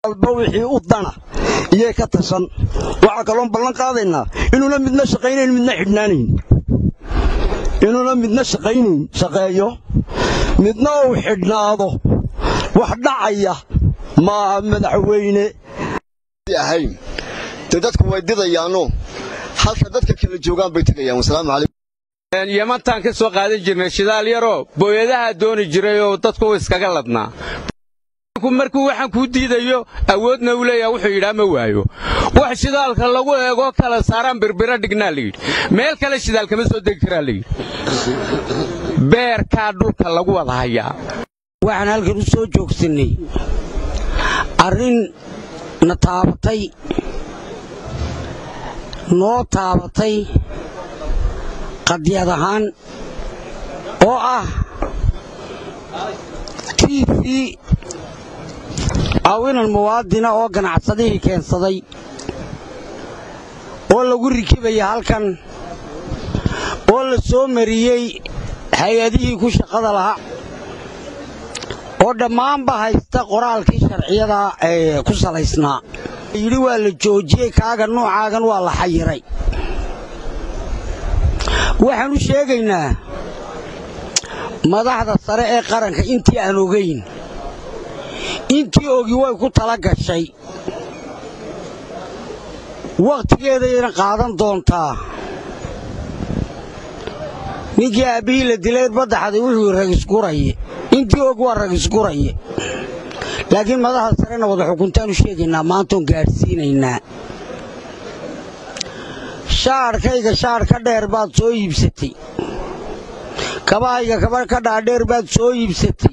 alba wixii u dana iyay ka tashan waxaa kaloon ballan qaadaynaa inuuna midna shaqaynayn midna xidhnaanayn inuuna midna shaqaynayn shaqeeyo midna uu xidhnaado wax dhacaya maaha madaxweyne ahayn dee dadku way didayaano halka dadka kala joogaan bay tegayaan wasalaamu calaykum yamantaan ka soo qaadan jirnay shidaal yaroo booyadaha dooni jiray oo dadku iskaga ladnaa markuu waxaan kuu diidayo awoodna uu leeyaha wuxuu yidhaa ma waayo wax shidaalka lagu eegoo kala saaraan birbiro dhignaa layidhi meel kale shidaal kama soo degi karaa layidhi beerkaa dhulka lagu wada hayaa waxaan halkan u soo joogsanay arrin na taabatay noo taabatay qadiyad ahaan oo ah t v caawinan muwaadina oo ganacsadihii keensaday oo lagu rikibaya halkan oo la soo mariyey hay-adihii ku shaqada lahaa oo dhammaanba haysta qoraalkii sharciyada ee ku salaysnaa yidhi waa la joojiyey kaaga nuucaagan waa la xayiray waxaan u sheegaynaa madaxda sare ee qaranka intii aan ogayn intii ogi way ku tala gashay wakhtigeedayna qaadan doontaa ninkii aabbihii la dilay baddaxday wuxuu ragisguraye intii og waa ragisguraye laakiin madaxda sarena wada xukuntaan u sheegaynaa maantoon gaadhsiinaynaa shaadhkayga shaadh ka dheer baad soo iibsatay kabahayga kaba ka dhaadheer baad soo iibsatay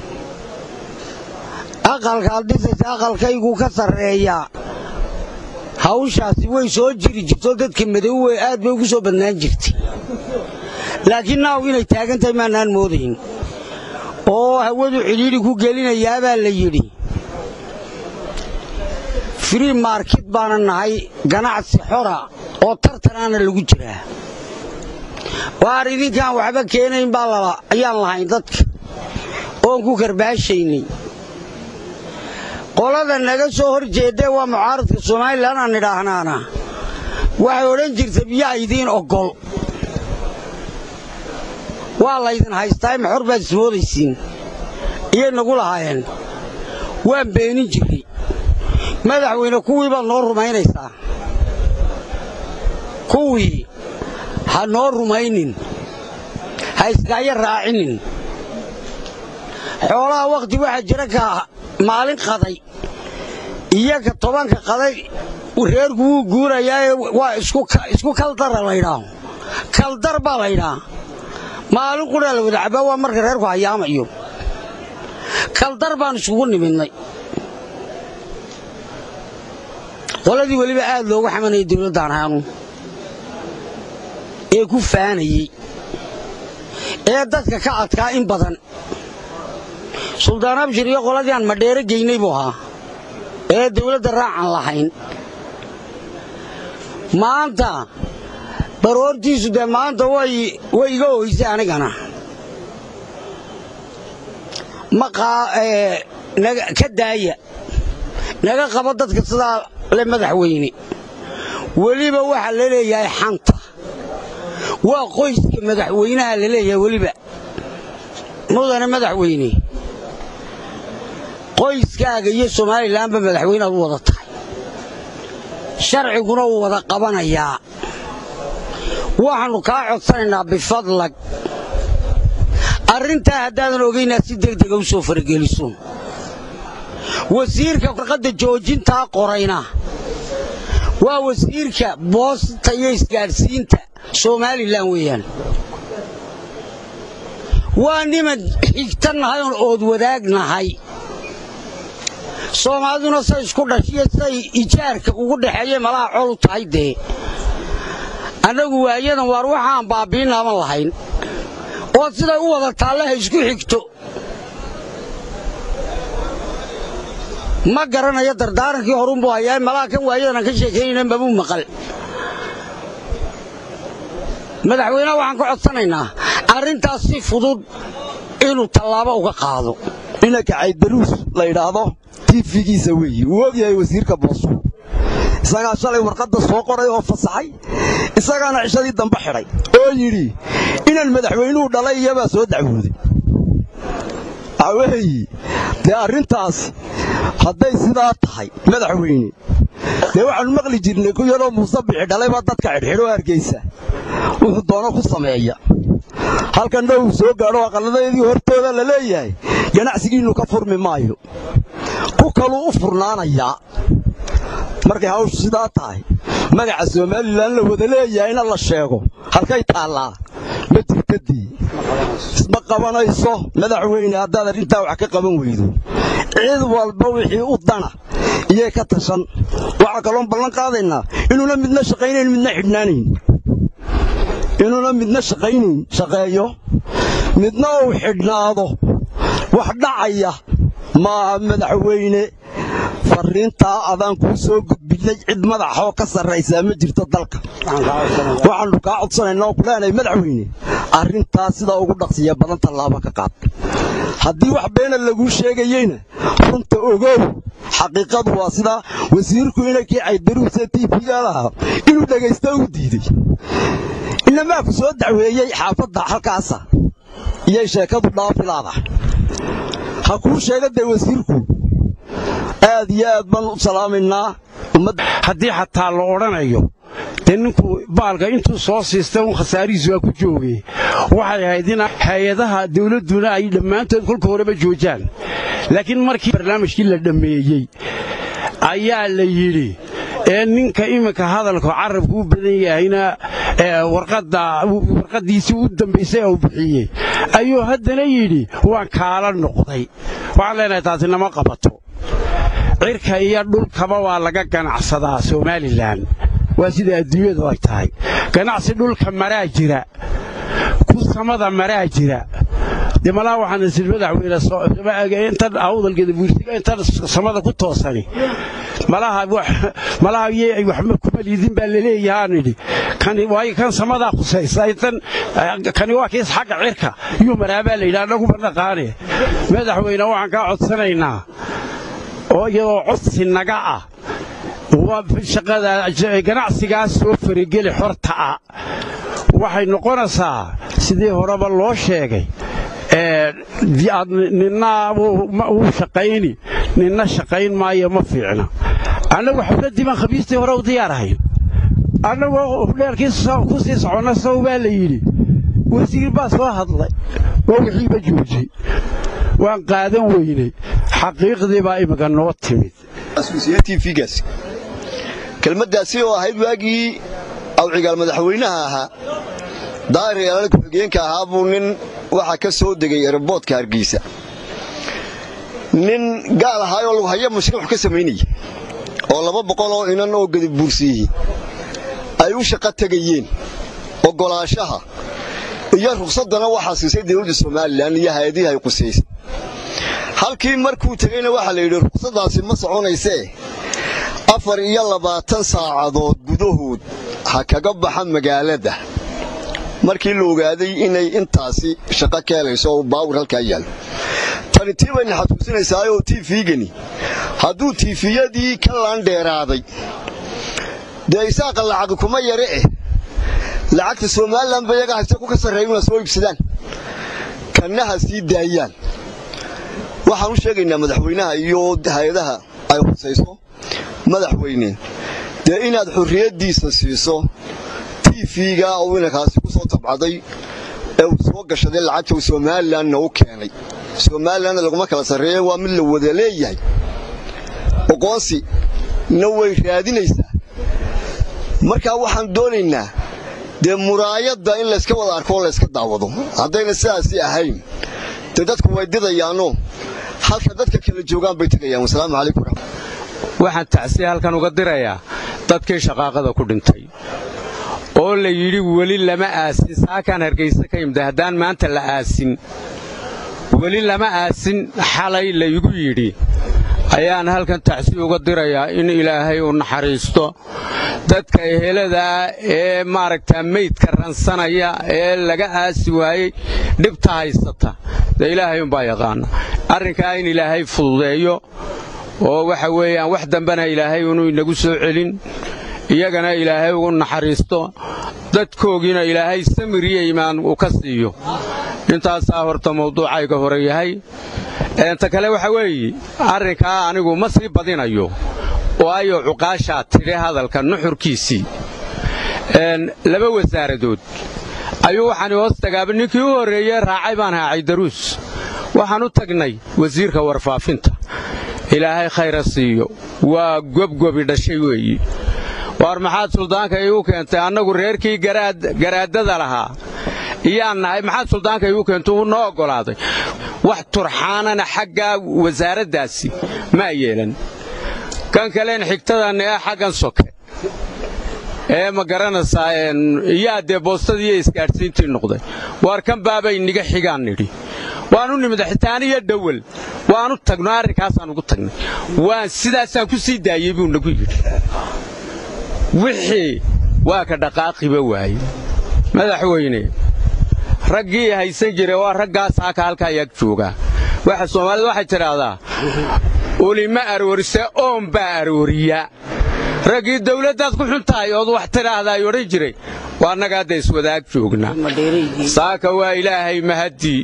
aqalkaad dhisaysa aqalkayguu ka sarreeyaa hawshaasi way soo jiri jirto dadka madowwe aad bay ugu soo badnaan jirtay laakiin naaw inay taagan tahay maanaan moodayn oo hawadu cidhiidhi ku gelinayaabaa la yidhi free market baana nahay ganacsi xora oo tartanaana lagu jiraa waar idinkaan waxba keenayn baa lala ayaan lahayn dadka oon ku karbaashaynay qolada naga soo hor jeedee waa mucaaradka somalilan aan idhaahnaana waxay odhan jirta biyaa idiin oggol waa laydin haystaa maxor baad ismoodaysiin iyay nagu lahaayeen waan beenin jirray madaxweyne kuwii baad noo rumaynaysaa kuwii ha noo rumaynin ha iskaayo raacinin xoolaha wakhti waxaa jira ka maalin qaday iyo ka tobanka qaday reerku wuu guurayaae waa isku kaldara laydhaaho kaldar baa laydhaa maalin qudhaa la wada cabbaa waa marka reerku hayaamayo kaldar baan isugu nimidnay qoladii weliba aad loogu xamanayay dawladdan haanu ee ku faanayey ee dadka ka adkaa in badan suldaan abshir iyo qoladii aan madheero geynay buu ahaa ee dawladda raacan lahayn maanta baroortiisu dee maanta way iga oysay anigana ka daaya naga qabo dadka sidaa le madaxweyne weliba waxaa la leeyahay xanta waa qoyska madaxweynaha la leeyahay weliba mudane madaxweyne qoyskaaga iyo somalilanba madaxweyneaad u wada tahay sharciguna wuu wada qabanayaa waxaannu kaa codsanaynaa bifadlag arrintaa haddaadan ogaynaa si degdega u soo farageliso wasiirka warqadda joojintaa qorayna waa wasiirka boosta iyo isgaadhsiinta somalilan weeyaan waa niman xigta nahay oon ood wadaag nahay soomaaliduna say isku dhashiyo say ijaarka ugu dhaxeeye malaha col u tahay dee annagu waayadan waar waxaan baabbiinaaban lahayn oo siday u wada taallaha isku xigto ma garanayo dardaarankii horunbuu hayaa malaha kan waayadan aan ka sheekaynayna mabuu maqal madaxweynaha waxaan ka codsanaynaa arrintaas si fudud inuu tallaabo uga qaado inanka caydaruus la yidhaahdo t tiifigiisa weeye wuu ogyahay wasiirka boosu isagaa shalay warqadda soo qoray oo fasaxay isagaana cishadii dambe xidhay oo yidhi inaan madaxweynuhu dhalay iyabaa soo dacwooday waxaweeye dee arrintaas hadday sidaa tahay madaxweyne dee waxaanu maqli jirnay ku yaroo muuse bixi dhalaybaa dadka xidhxidhoo hargaysa wuxuu doono ku sameeya halkanna uu soo gaadho aqalladeedii hortooda la leeyahay ganacsigiinnu ka furmi maayo ku kaluu u furnaanayaa markay hawshu sidaa tahay magaca somalilan la wada leeyahayna la sheego halkay taallaa ma jirtadii isma qabanayso madaxweyne haddaad arrintaa wax ka qaban weydo cid walba wixii u dana iyay ka tashan waxaa kaloon ballan qaadaynaa inuuna midna shaqaynayn midna xidhnaanayn inuuna midna shaqaynayn shaqeeyo midna uu xidhnaado wax dhacaya maaha madaxweyne farriintaa adaan kuu soo gudbinay cid madaxoo ka sarraysaa ma jirto dalka waxaannu kaa codsanaynaa oo ku leenahay madaxweyne arrintaa sidaa ugu dhaqsiya badan tallaabo ka qaad haddii wax beena laguu sheegayeyna runta ogow xaqiiqadu waa sidaa wasiirku inankii caydaruuse tiifiga lahaa inuu dhegaysta u diiday inamaa ku soo dacweeyey xaafadda halkaasa iyay sheekadu dhaafilaada ha kuu sheega dee wasiirku aad iyo aad baan u salaamaynaa haddii xataa la odhanayo dee ninku baalka intuu soo siistay un khasaarihiisu waa ku joogay waxay ahayd in hay-adaha dawladduna ay dhammaantood kolka horeba joojaan laakiin markii barnaamijkii la dhammeeyey ayaa la yidhi ee ninka iminka hadalka carabku u badan yahayna warqaddiisii u dambaysay uu bixiyey ayuu haddana yidhi waan kaala noqday waxaan leenahay taasi nama qabato cirka iyo dhulkaba waa laga ganacsadaa somalilan waa sida adduunyadu ay tahay ganacsi dhulka maraa jira ku samada maraa jira dee malaha waxaan isil madaxweyne intan awdalgeeda buursiga intan samada ku toosani malaha malaha yey waxma kuma liidin baa laleeyahaan idhi kani waayo kan samadaa khusaysa intan kani waa kiis xagga cirka yuu maraa baa la yidhi annagu ma naqaane madaxweyne waxaan kaa codsanaynaa oo iyadoo codsi naga ah ganacsigaas soo farageli xorta ah waxay noqonaysaa sidii horeba loo sheegay ninna wuu shaqayni ninna shaqayn maayo ma fiicna annagu xafladdii baan khamiistii hore u diyaarahayn annagoo dheerkii ku sii soconna saw baa la yidhi wasiir baa soo hadlay waa wixiiba joojiyey waan qaadan weynay xaqiiqdii baa imika noo timid tvgaas kelmaddaasi oo ahayd waagii awcigaal madaxweynaha ahaa daahir yaalal ku-xigeenka ahaa buu nin waxaa ka soo degay eraboodka hargeysa nin gaal ahaayoo lughayo mashruuc ka samaynaya oo laba boqol oo inan oo gadib buursiiyey ay u shaqo tegayeen oggolaashaha iyo rugsaddana waxaa siisay dawladda somalilan iyo hay-adihii ay qusaysay halkii markuu tegeyna waxaa la yidhi ruqsaddaasi ma soconaysee afar iyo labaatan saacadood gudahood ha kaga baxa magaalada markii la ogaaday inay intaasi shaqo ka helayso oo baawir halkaa yaallo tani tii bayna xasuusinaysaayoo tiifigani hadduu tiifiyadii ka laandheeraaday dee isaaqa lacaqi kuma yare eh lacagta somalilan ba iyaga haysta ku ka sarreeya una soo iibsadaan kannaha sii daayaan waxaan u sheegaynaa madaxweynaha iyo hay-adaha ay husayso madaxweyne dee inaad xorriyaddiisa siiso tiifiga uu inankaasi ku soo tabcaday ee uu soo gashaday lacagta uu somalilanna u keenay somalilanna laguma kala sarreeya waa mid la wada leeyahay oqoonsi na way raadinaysaa markaa waxaan doonaynaa dee muraayadda in layska wada arko oo layska daawado haddayna sidaasi ahayn dee dadku way didayaanoo halka dadka kala joogaan bay tegayaan wasalaamu calaykum waxaan tacsiya halkan uga dirayaa dadkii shaqaaqada ku dhintay oo la yidhi weli lama aasin saakaan hargaysa ka yimida haddaan maanta la aasin weli lama aasin xalay laygu yidhi ayaan halkan tacsiya uga dirayaa in ilaahay u naxariisto dadka eheladaa ee maaragtaa meydka ransanaya ee laga aasi waayey dhibta haysata dee ilaahay umbaa yaqaana arrinkaa in ilaahay fududeeyo oo waxa weeyaan wax dambena ilaahay inuu inagu soo celin iyagana ilaahay ugu naxariisto dadkoogiina ilaahay samir iyo imaan uu ka siiyo intaasaa horta mawduucayga hore yahay ta kale waxa weeye arrinkaa anigu ma sii badinayo waayo cuqaashaa tidhi hadalka nuxurkiisii laba wasaaradood ayuu waxaan hoos tagaaba ninkii u horreeye raacay baan haacay daruus waxaan u tagnay wasiirka warfaafinta ilaahay khayra siiyo waa gobgobi dhashay weeyi waar maxaad suldaanka iigu keentay annagu reerkii garaaddada lahaa iyaan nahay maxaad suldaanka iigu keentay uu noo oggolaaday wax turxaanana xagga wasaaraddaasi maa yeelan kan kaleen xigtadan ee xaggan soke ee ma garanaysaa iyaa dee boostadii iyo isgaadhsiintii noqday waar kan baabay niga xigaan nidhi waanu nimid xitaaniyo dhowal waanu tagno arrinkaasaan ugu tagnay waan sidaasaan ku sii daayey buu nagu yidhi wixii waa ka dhaqaaqiba waaye madaxweyne raggii haysan jira waa raggaas haka halka ayaag joogaa waxa soomaalida waxay tidhaahdaa ulima aroorise oon baa arooriya raggii dawladdaad ku xun tahay ood wax tidhaahdaay odhan jiray waa annaga hadda iswadaag joognaa saaka waa ilaahay mahaddii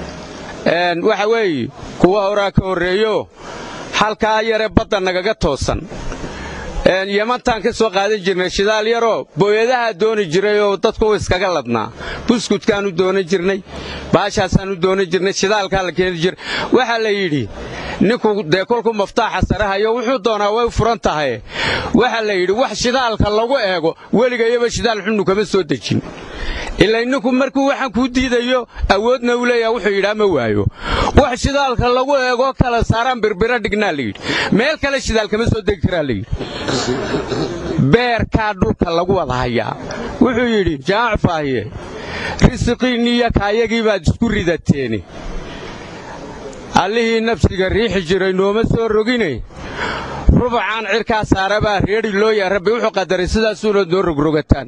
waxa weeye kuwa horaa ka horreeyo halkaa yare badda nagaga toosan yamantaan ka soo qaadan jirnay shidaal yaroo booyadahaa dooni jiray oo dadku iskaga ladnaa buskudkaanu doonan jirnay baashaasaanu doonan jirnay shidaalkaa la keeni jiray waxaa la yidhi ninku dee kolku maftaaxa sarahayo wuxuu doonaa way furan tahay waxaa la yidhi wax shidaalka lagu eego weligayaba shidaal xunnu kama soo dejin ilay ninku markuu waxaan kuu diidayo awoodna u leeyaha wuxuu yidhaa ma waayo wax shidaalka lagu eego kala saaraan birbira dhignaa layidhi meel kale shidaal kama soo degi karaa layidhi beerkaa dhulka lagu wada hayaa wuxuu yidhi jaamac faahiye risiqiinniiyo kaayagii baad isku ridateeni allihii nafsiga riixi jiray nooma soo rogine rubacaan cirkaa saarabaa reedhi looya rabbi wuxuu qadaray sidaasuuna noo rogrogataan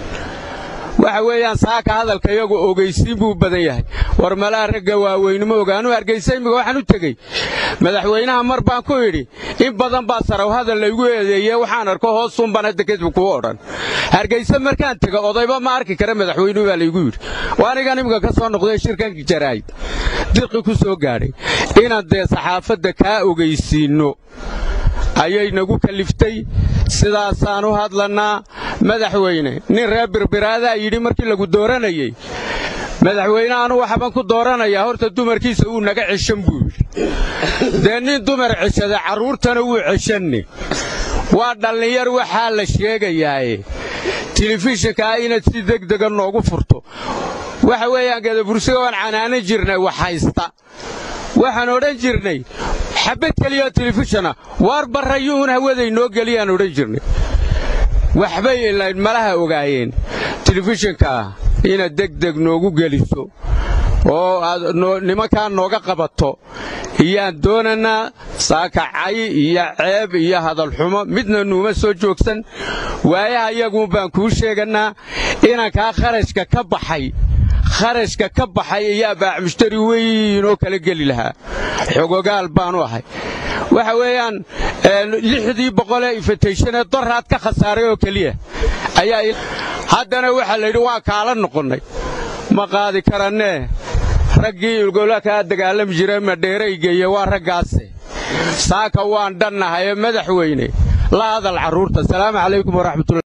waxa weeyaan saaka hadalka iyagu ogaysiin buu badan yahay war malaha ragga waaweynimo ogaanu hargaysa imminka waxaan u tegey madaxweynaha mar baan ku idhi in badan baa saraw hadal laygu eedeeye waxaan arko hoosuunbaan hadda kadib kuu odhan hargayse markaan tega odayba ma arki kara madaxweynuhu baa laygu yidhi waa anigan imminka ka soo noqday shirkan jaraa'id dirqi ku soo gaadhay inaan dee saxaafadda kaa ogaysiinno ayay nagu kaliftay sidaasaan u hadlannaa madaxweyne nin reer birbiraadaa yidhi markii lagu dooranayey madaxweyne anu waxbaan ku dooranayaa horta dumarkiisa uu naga ceshan buu yidhi dee nin dumar ceshada carruurtana wuu ceshanni waa dhallinyar waxaa la sheegayaaye telefishinkaa inaad si degdega noogu furto waxa weeyaan gadabursiga waan canaanan jirnay wax haysta waxaan odhan jirnay xabad keliya telefishana waar barrayuun hawaday noo geliyaan odhan jirnay waxbay ilayn malaha ogaayeen telefishinkaa inaad degdeg noogu geliso oo aad nimankaa nooga qabato iyaan doonannaa saakacay iyo ceeb iyo hadalxumo midna nuuma soo joogsan waayaha iyaguun baan kuu sheegannaa inankaa kharashka ka baxay kharashka ka baxay ayaa baac mushtari weyn oo kala geli lahaa xogogaal baanu ahay waxa weeyaan lixdii boqolee ifatayshanee doraad ka khasaaray oo keliya ayaa haddana waxaa la yidhi waan kaala noqonnay ma qaadi karannee raggii ilgola kaa dagaalami jira madheeraygeeye waa raggaase saaka waan dhannahaye madaxweyne la hadal carruurta asalaamu calaykum waraxmatulla